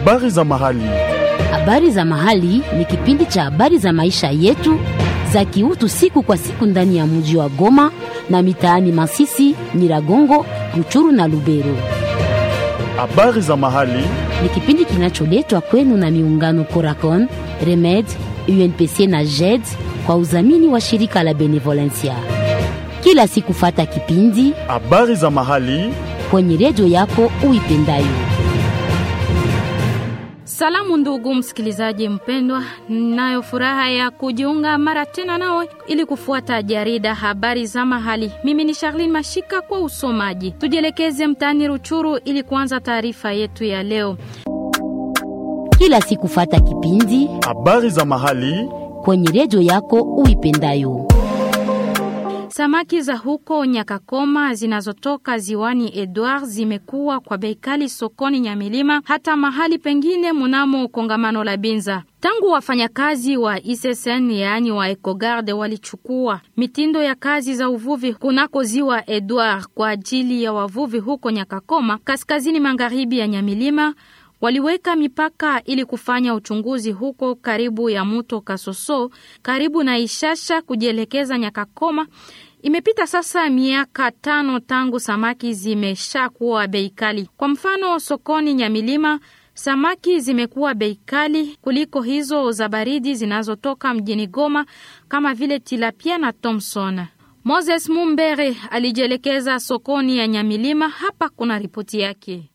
Habari za mahali. Habari za mahali ni kipindi cha habari za maisha yetu za kiutu siku kwa siku ndani ya mji wa Goma na mitaani Masisi, Nyiragongo, Ruchuru na Lubero. Habari za mahali. Ni kipindi kinacholetwa kwenu na miungano Coracon, Remed, UNPC na JED kwa udhamini wa shirika la Benevolencia. Kila siku fata kipindi Habari za mahali. kwenye redio yako uipendayo. Salamu ndugu msikilizaji mpendwa, nayo furaha ya kujiunga mara tena nawe ili kufuata jarida habari za mahali. Mimi ni Charlene Mashika kwa usomaji. Tujielekeze mtaani Ruchuru ili kuanza taarifa yetu ya leo. Kila siku fata kipindi Habari za mahali. kwenye redio yako uipendayo. Samaki za huko Nyakakoma zinazotoka ziwani Edward zimekuwa kwa bei kali sokoni Nyamilima, hata mahali pengine mnamo kongamano la Binza. Tangu wafanyakazi wa ISSN yaani wa Ecogarde walichukua mitindo ya kazi za uvuvi kunako ziwa Edward kwa ajili ya wavuvi huko Nyakakoma, kaskazini magharibi ya Nyamilima, waliweka mipaka ili kufanya uchunguzi huko karibu ya mto Kasoso, karibu na Ishasha kujielekeza Nyakakoma. Imepita sasa miaka tano tangu samaki zimeshakuwa bei kali. Kwa mfano, sokoni Nyamilima samaki zimekuwa bei kali kuliko hizo za baridi zinazotoka mjini Goma kama vile tilapia na Thomson. Moses Mumbere alijielekeza sokoni ya Nyamilima. Hapa kuna ripoti yake.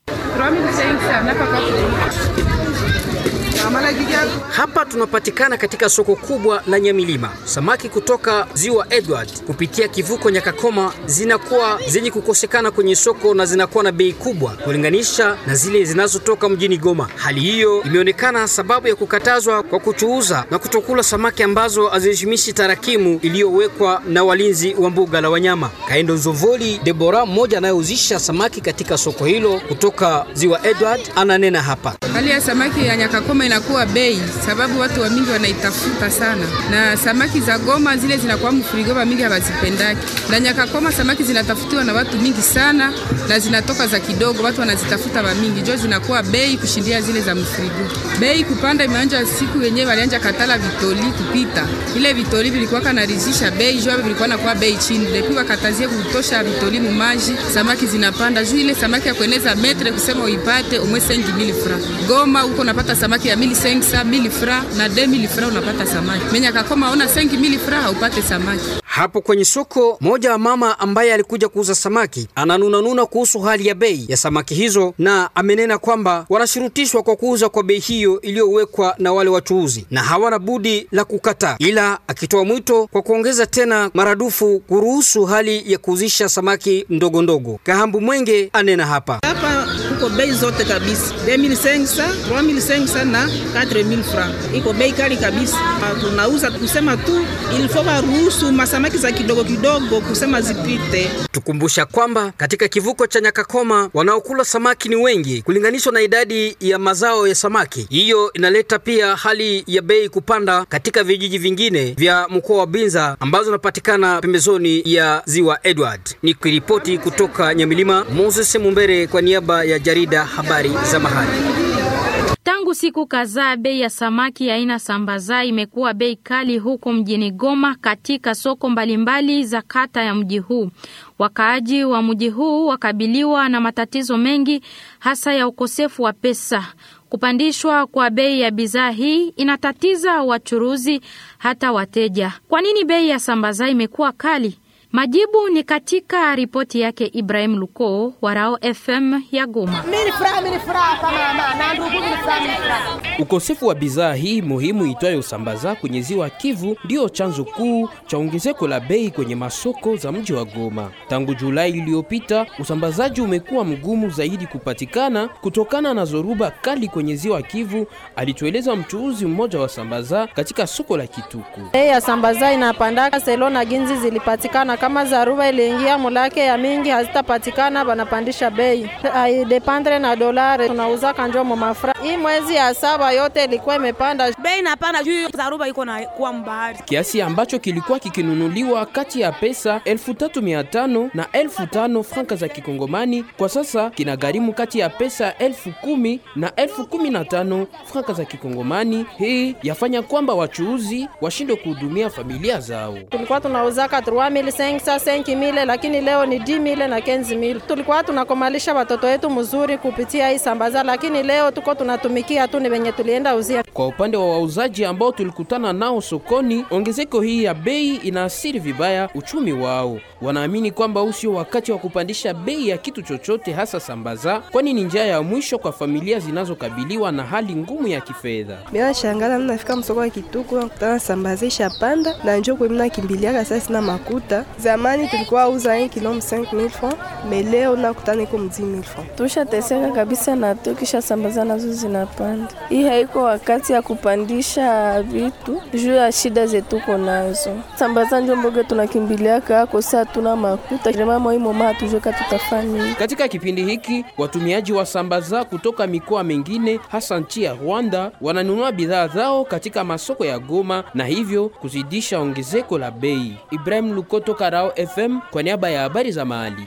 Hapa tunapatikana katika soko kubwa la Nyamilima. Samaki kutoka ziwa Edward kupitia kivuko Nyakakoma zinakuwa zenye kukosekana kwenye soko na zinakuwa na bei kubwa kulinganisha na zile zinazotoka mjini Goma. Hali hiyo imeonekana sababu ya kukatazwa kwa kuchuuza na kutokula samaki ambazo haziheshimishi tarakimu iliyowekwa na walinzi wa mbuga la wanyama. Kaendo Nzovoli Debora, mmoja anayeuzisha samaki katika soko hilo kutoka ziwa Edward, ananena hapa. Hali ya samaki ya Nyakakoma inakuwa bei sababu watu wa mingi wanaitafuta sana, na samaki za Goma zile zinakuwa mfurigo wa mingi hawazipendaki. Na Nyakakoma samaki zinatafutiwa na watu mingi sana na zinatoka za kidogo, watu wanazitafuta wa mingi, jo zinakuwa bei kushindia zile za mfurigo. Bei kupanda imeanja siku yenyewe walianja katala vitoli kupita, ile vitoli vilikuwa kanarizisha bei, jo vilikuwa nakuwa bei chini, depi wakatazie kutosha vitoli mumaji, samaki zinapanda juu. Ile samaki ya kueneza metre kusema uipate umwe 5000 francs Goma huko unapata samaki ya 1500 1000 francs na 2000 francs unapata samaki. Menya kakoma ona 5000 francs haupate samaki. Hapo kwenye soko moja wa mama ambaye alikuja kuuza samaki ananunanuna kuhusu hali ya bei ya samaki hizo, na amenena kwamba wanashurutishwa kwa kuuza kwa bei hiyo iliyowekwa na wale wachuuzi na hawana budi la kukataa, ila akitoa mwito kwa kuongeza tena maradufu kuruhusu hali ya kuuzisha samaki ndogo ndogo. Kahambu Mwenge anena hapa hapa kuko bei zote kabisa 2500 3500 na 4000 francs, iko bei kali kabisa. Tunauza kusema tu ilifo baruhusu masamaki za kidogo kidogo kusema zipite. Tukumbusha kwamba katika kivuko cha Nyakakoma wanaokula samaki ni wengi kulinganishwa na idadi ya mazao ya samaki. Hiyo inaleta pia hali ya bei kupanda katika vijiji vingine vya mkoa wa Binza ambazo zinapatikana pembezoni ya ziwa Edward. Ni kiripoti kutoka Nyamilima, Moses Mumbere kwa niaba ya jarida habari za mahali. Tangu siku kadhaa bei ya samaki aina sambaza imekuwa bei kali huko mjini Goma katika soko mbalimbali za kata ya mji huu. Wakaaji wa mji huu wakabiliwa na matatizo mengi hasa ya ukosefu wa pesa. Kupandishwa kwa bei ya bidhaa hii inatatiza wachuruzi hata wateja. Kwa nini bei ya sambaza imekuwa kali? Majibu ni katika ripoti yake Ibrahim Luko wa Rao FM ya Goma. Ukosefu wa bidhaa hii muhimu itwayo usambaza kwenye ziwa Kivu ndiyo chanzo kuu cha ongezeko la bei kwenye masoko za mji wa Goma. Tangu Julai iliyopita, usambazaji umekuwa mgumu zaidi kupatikana kutokana na zoruba kali kwenye ziwa Kivu, alitueleza mchuuzi mmoja wa sambaza katika soko la Kituku. Bei ya sambaza inapandaka selo na ginzi zilipatikana kama zaruba iliingia mulake ya mingi hazitapatikana, banapandisha bei, haidependre na dolari, tunauza kanjo mu mafra. Hii mwezi ya saba yote ilikuwa imepanda bei, inapanda juu zaruba iko na kuwa mbahari, kiasi ambacho kilikuwa kikinunuliwa kati ya pesa 3500 na 5000 franka za kikongomani, kwa sasa kinagharimu kati ya pesa 10000 na 15000 franka za kikongomani. Hii yafanya kwamba wachuuzi washindwe kuhudumia familia zao. Tulikuwa tunauzaka 3500 5000, lakini leo ni 10000 na 15000. Tulikuwa tunakomalisha watoto wetu mzuri kupitia hii sambaza, lakini leo tuko tunatumikia tu ni wenye tulienda uzia. Kwa upande wa wauzaji ambao tulikutana nao sokoni, ongezeko hii ya bei inaathiri vibaya uchumi wao. Wanaamini kwamba huu sio wakati wa kupandisha bei ya kitu chochote, hasa sambaza, kwani ni njia ya mwisho kwa familia zinazokabiliwa na hali ngumu ya kifedha. Bila shangala mnafika msoko wa Kituku nakutana sambaza ishapanda na njoo kwa mna kimbiliaka sasa sina makuta. Zamani tulikuwa uza 1 kilo 5000 francs, mais leo nakutana iko 10000 francs. Tushateseka kabisa na tukisha sambaza nazo zinapanda. Hii haiko wakati ya kupandisha vitu juu ya shida zetu nazo. Sambaza njo mboga tunakimbiliaka ako saa tuna makuta mama imo mama tujoka tutafanya. Katika kipindi hiki watumiaji wa sambaza kutoka mikoa mingine hasa nchi ya Rwanda wananunua bidhaa zao katika masoko ya Goma na hivyo kuzidisha ongezeko la bei. Ibrahim Lukoto, Karao FM, kwa niaba ya habari za mahali.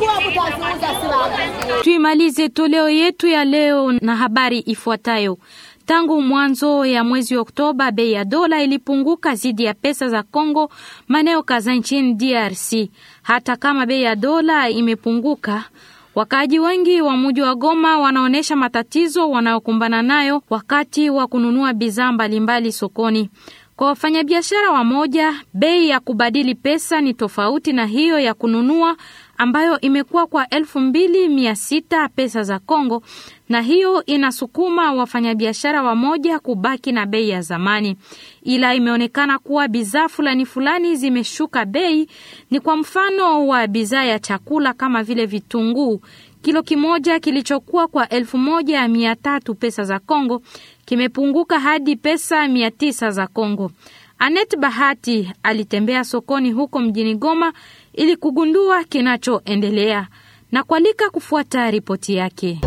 Tuimalize toleo yetu ya leo na habari ifuatayo. Tangu mwanzo ya mwezi Oktoba, bei ya dola ilipunguka zidi ya pesa za Kongo maeneo kadhaa nchini DRC. Hata kama bei ya dola imepunguka, wakaaji wengi wa mji wa Goma wanaonyesha matatizo wanayokumbana nayo wakati wa kununua bidhaa mbalimbali sokoni. Kwa wafanyabiashara wamoja, bei ya kubadili pesa ni tofauti na hiyo ya kununua ambayo imekuwa kwa elfu mbili mia sita pesa za Kongo, na hiyo inasukuma wafanyabiashara wamoja kubaki na bei ya zamani, ila imeonekana kuwa bidhaa fulani fulani zimeshuka bei. Ni kwa mfano wa bidhaa ya chakula kama vile vitunguu. Kilo kimoja kilichokuwa kwa elfu moja mia tatu pesa za Kongo kimepunguka hadi pesa mia tisa za Kongo. Anet Bahati alitembea sokoni huko mjini Goma ili kugundua kinachoendelea na kualika kufuata ripoti yake.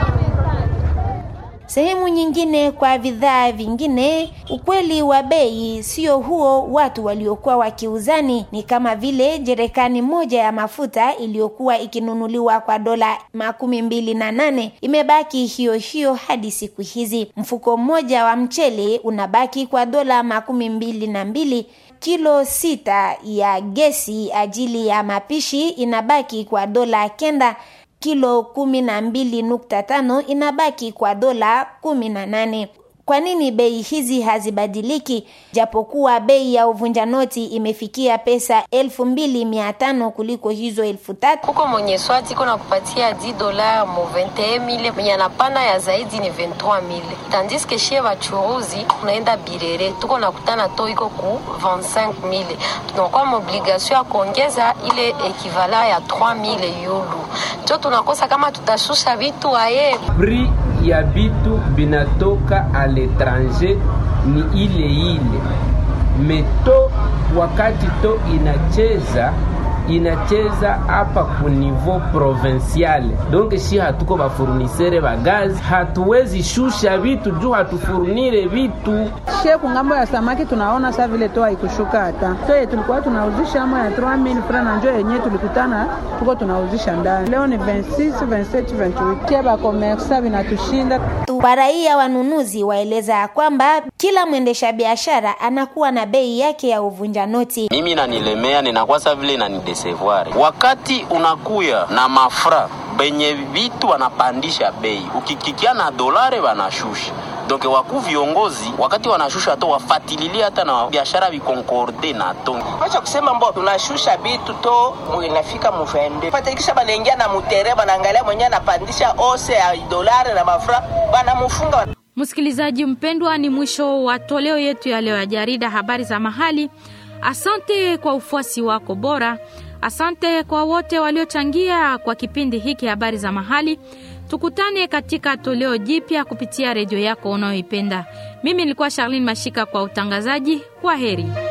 Sehemu nyingine kwa bidhaa vingine, ukweli wa bei sio huo watu waliokuwa wakiuzani. Ni kama vile jerekani moja ya mafuta iliyokuwa ikinunuliwa kwa dola makumi mbili na nane imebaki hiyo hiyo hadi siku hizi. Mfuko mmoja wa mchele unabaki kwa dola makumi mbili na mbili kilo sita ya gesi ajili ya mapishi inabaki kwa dola kenda kilo kumi na mbili nukta tano inabaki kwa dola kumi na nane. Kwa nini bei hizi hazibadiliki japokuwa bei ya uvunja noti imefikia pesa elfu mbili mia tano kuliko hizo elfu tatu? Huko mwenye swati iko nakupatia 10 dola mu 21000 mwenye anapana ya zaidi ni 23000 tandis que shie wachuruzi unaenda Birere tuko nakutana to iko ku 25000 tunakuwa maobligation ya kuongeza ile ekivala ya 3000 yulu, njo tunakosa kama tutashusha vitu aye prix ya bitu binatoka a l'étranger ni ile ile meto, wakati to inacheza inacheza hapa ku niveau provincial, donc shi hatuko bafournisere ba gazi, hatuwezi shusha vitu juu hatufurnire vitu she kungambo ya samaki tunaona saa vile toa ikushuka hata to tulikuwa tunauzisha ama ya 3000 francs na njo yenyewe tulikutana tuko tunauzisha ndani leo ni 26 27 28 kia ba komersa vinatushinda. Waraia wanunuzi waeleza ya kwamba kila mwendesha biashara anakuwa na bei yake ya uvunja noti. Mimi nanilemea ninakuwa sa vile inanidesevoir wakati unakuya na mafra benye vitu wanapandisha bei, ukikikia na dolare wanashusha donc waku viongozi wakati wanashusha to wafatililie hata na biashara vikonkorde na to acha kusema mbo tunashusha bitu to inafika muvende fatikisha banaingia na mutere banaangalia mwenye anapandisha ose ya dolari na mafra banamufunga. Msikilizaji mpendwa, ni mwisho wa toleo yetu ya leo ya jarida habari za mahali. Asante kwa ufuasi wako bora. Asante kwa wote waliochangia kwa kipindi hiki habari za mahali. Tukutane katika toleo jipya kupitia redio yako unayoipenda. Mimi nilikuwa Charlene Mashika kwa utangazaji. Kwa heri.